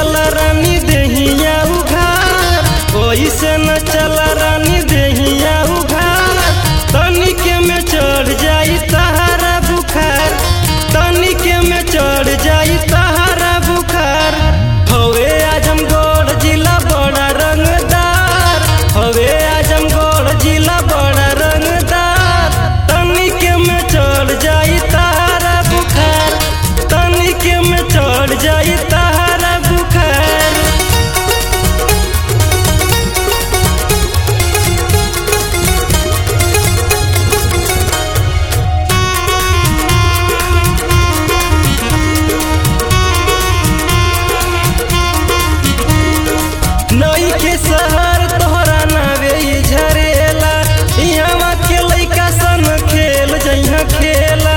चल रानी देहिया उघार ओइसे न चल रानी देहिया उघार तनिके में चढ़ जाई तहारा बुखार तनिके में चढ़ जाई तहारा बुखार हवे आजमगढ़ जिला बड़ा रंगदार हवे आजमगढ़ जिला बड़ा रंगदार तनिके में चढ़ जाई तहारा बुखार तनिके में चढ़ जाई तहारा बुखार नई के शहर तोहरा नावे ई झरेला इहवा के लइका सन खेल जइहा खेला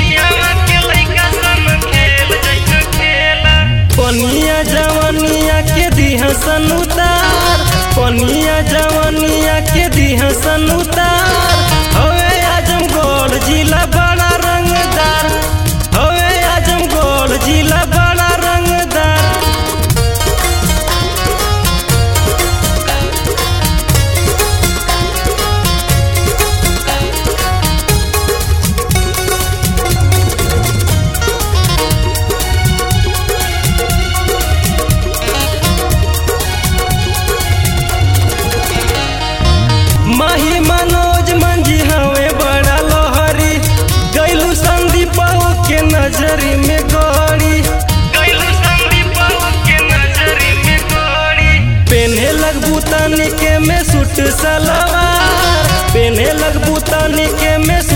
पनिया जवनिया के दिहा सन उतार पनिया जवनिया के दिहा सन उतार हवे आजमगढ़ जिला बड़ा रंगदार हवे आजमगढ़ जिला बड़ा रंगदार माही मनोज मंजी हवे बड़ा लोहरी गैलू संदीप के नजरी में गौरी पेन्हे लगबू तनिके में सूट सलवार पेन्हे लगबू तनिके में